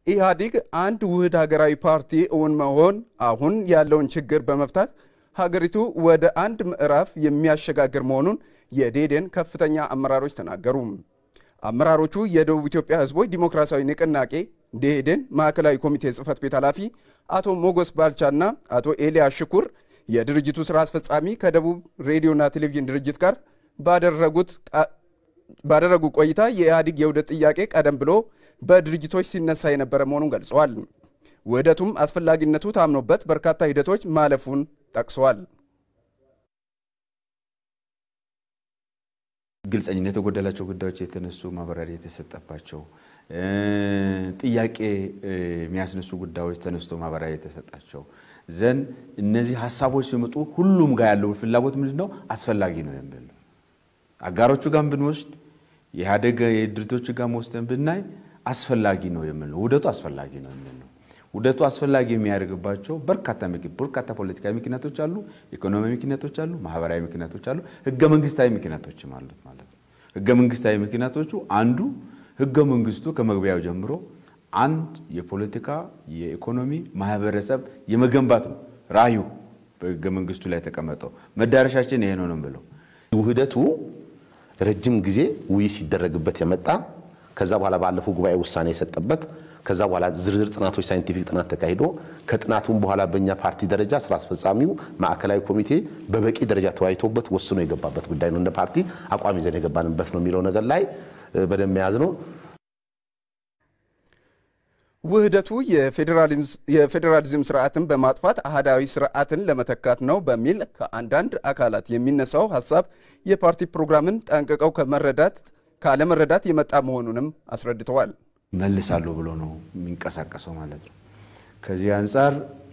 ኢህአዲግ አንድ ውህድ ሀገራዊ ፓርቲ እውን መሆን አሁን ያለውን ችግር በመፍታት ሀገሪቱ ወደ አንድ ምዕራፍ የሚያሸጋግር መሆኑን የዴዴን ከፍተኛ አመራሮች ተናገሩ። አመራሮቹ የደቡብ ኢትዮጵያ ሕዝቦች ዲሞክራሲያዊ ንቅናቄ ደኢህዴን ማዕከላዊ ኮሚቴ ጽህፈት ቤት ኃላፊ አቶ ሞጎስ ባልቻና አቶ ኤልያስ ሽኩር የድርጅቱ ስራ አስፈጻሚ ከደቡብ ሬዲዮና ቴሌቪዥን ድርጅት ጋር ባደረጉ ቆይታ የኢህአዲግ የውህደት ጥያቄ ቀደም ብሎ በድርጅቶች ሲነሳ የነበረ መሆኑን ገልጸዋል። ውህደቱም አስፈላጊነቱ ታምኖበት በርካታ ሂደቶች ማለፉን ጠቅሰዋል። ግልጸኝነት የጎደላቸው ጉዳዮች የተነሱ ማብራሪያ የተሰጠባቸው ጥያቄ የሚያስነሱ ጉዳዮች ተነስቶ ማብራሪያ የተሰጣቸው ዘንድ እነዚህ ሀሳቦች ሲመጡ ሁሉም ጋር ያለው ፍላጎት ምንድን ነው? አስፈላጊ ነው የሚል ነው። አጋሮቹ ጋር ብንወስድ የኢህአዴግ የድርጅቶች ጋር ወስደን ብናይ አስፈላጊ ነው የሚል ነው። ውህደቱ አስፈላጊ ነው የሚል ነው። ውህደቱ አስፈላጊ የሚያደርግባቸው በርካታ በርካታ ፖለቲካዊ ምክንያቶች አሉ፣ ኢኮኖሚ ምክንያቶች አሉ፣ ማህበራዊ ምክንያቶች አሉ፣ ህገ መንግስታዊ ምክንያቶችም አሉት ማለት ነው። ህገ መንግስታዊ ምክንያቶቹ አንዱ ህገ መንግስቱ ከመግቢያው ጀምሮ አንድ የፖለቲካ የኢኮኖሚ ማህበረሰብ የመገንባት ነው ራዕዩ በህገ መንግስቱ ላይ የተቀመጠው መዳረሻችን ይሄ ነው ነው ብለው ውህደቱ ረጅም ጊዜ ውይይት ሲደረግበት የመጣ ከዛ በኋላ ባለፈው ጉባኤ ውሳኔ የሰጠበት ከዛ በኋላ ዝርዝር ጥናቶች ሳይንቲፊክ ጥናት ተካሂዶ ከጥናቱም በኋላ በእኛ ፓርቲ ደረጃ ስራ አስፈጻሚው ማዕከላዊ ኮሚቴ በበቂ ደረጃ ተወያይቶበት ወስኖ የገባበት ጉዳይ ነው። እንደ ፓርቲ አቋም ይዘን የገባንበት ነው የሚለው ነገር ላይ በደንብ መያዝ ነው። ውህደቱ የፌዴራሊዝም ስርዓትን በማጥፋት አህዳዊ ስርዓትን ለመተካት ነው በሚል ከአንዳንድ አካላት የሚነሳው ሀሳብ የፓርቲ ፕሮግራምን ጠንቅቀው ከመረዳት ካለመረዳት የመጣ መሆኑንም አስረድተዋል። መልሳለሁ ብሎ ነው የሚንቀሳቀሰው ማለት ነው። ከዚህ አንጻር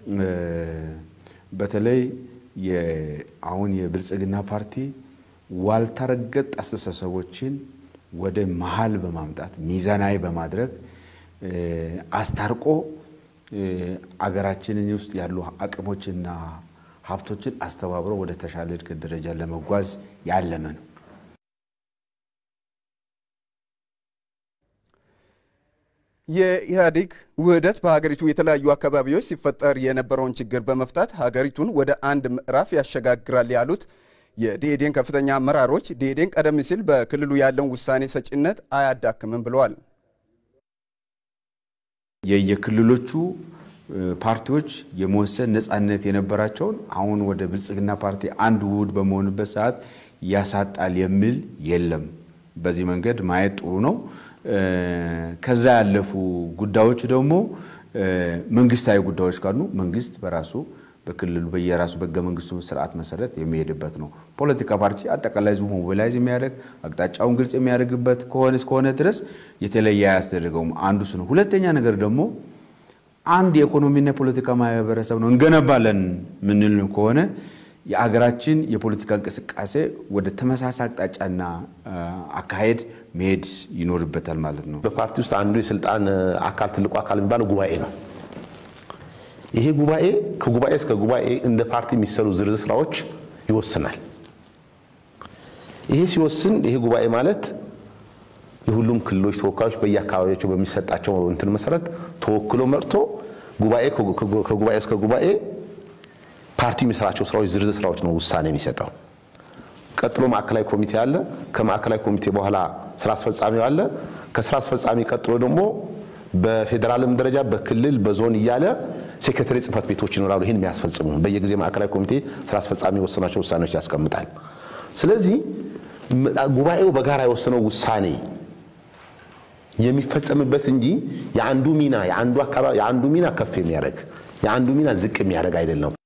በተለይ አሁን የብልጽግና ፓርቲ ዋልታ ረገጥ አስተሳሰቦችን ወደ መሀል በማምጣት ሚዛናዊ በማድረግ አስታርቆ አገራችንን ውስጥ ያሉ አቅሞችና ሀብቶችን አስተባብሮ ወደ ተሻለ እድገት ደረጃ ለመጓዝ ያለመ ነው። የኢህአዴግ ውህደት በሀገሪቱ የተለያዩ አካባቢዎች ሲፈጠር የነበረውን ችግር በመፍታት ሀገሪቱን ወደ አንድ ምዕራፍ ያሸጋግራል ያሉት የደኢህዴን ከፍተኛ አመራሮች ደኢህዴን ቀደም ሲል በክልሉ ያለውን ውሳኔ ሰጪነት አያዳክምም ብለዋል። የየክልሎቹ ፓርቲዎች የመወሰን ነፃነት የነበራቸውን አሁን ወደ ብልጽግና ፓርቲ አንድ ውህድ በመሆንበት ሰዓት ያሳጣል የሚል የለም። በዚህ መንገድ ማየት ጥሩ ነው። ከዛ ያለፉ ጉዳዮች ደግሞ መንግስታዊ ጉዳዮች ካሉ መንግስት በራሱ በክልሉ በየራሱ በህገ መንግስቱ ስርዓት መሰረት የሚሄድበት ነው። ፖለቲካ ፓርቲ አጠቃላይ ህዝቡ ሞቢላይዝ የሚያደርግ አቅጣጫውን ግልጽ የሚያደርግበት ከሆነ እስከሆነ ድረስ የተለየ አያስደርገውም። አንዱ እሱ ነው። ሁለተኛ ነገር ደግሞ አንድ የኢኮኖሚና የፖለቲካ ማህበረሰብ ነው እንገነባለን ምንል ከሆነ የአገራችን የፖለቲካ እንቅስቃሴ ወደ ተመሳሳይ አቅጣጫና አካሄድ መሄድ ይኖርበታል ማለት ነው። በፓርቲ ውስጥ አንዱ የስልጣን አካል ትልቁ አካል የሚባለው ጉባኤ ነው። ይሄ ጉባኤ ከጉባኤ እስከ ጉባኤ እንደ ፓርቲ የሚሰሩ ዝርዝር ስራዎች ይወስናል። ይሄ ሲወስን ይሄ ጉባኤ ማለት የሁሉም ክልሎች ተወካዮች በየአካባቢያቸው በሚሰጣቸው እንትን መሰረት ተወክሎ መርቶ ጉባኤ ከጉባኤ እስከ ጉባኤ ፓርቲ የሚሰራቸው ስራዎች ዝርዝር ስራዎች ነው ውሳኔ የሚሰጠው። ቀጥሎ ማዕከላዊ ኮሚቴ አለ። ከማዕከላዊ ኮሚቴ በኋላ ስራ አስፈጻሚው አለ። ከስራ አስፈጻሚ ቀጥሎ ደግሞ በፌዴራልም ደረጃ በክልል በዞን እያለ ሴክሬታሪ ጽህፈት ቤቶች ይኖራሉ። ይህን የሚያስፈጽሙ በየጊዜ ማዕከላዊ ኮሚቴ ስራ አስፈጻሚ የወሰናቸው ውሳኔዎች ያስቀምጣል። ስለዚህ ጉባኤው በጋራ የወሰነው ውሳኔ የሚፈጸምበት እንጂ የአንዱ ሚና የአንዱ አካባቢ የአንዱ ሚና ከፍ የሚያደርግ የአንዱ ሚና ዝቅ የሚያደርግ አይደለም።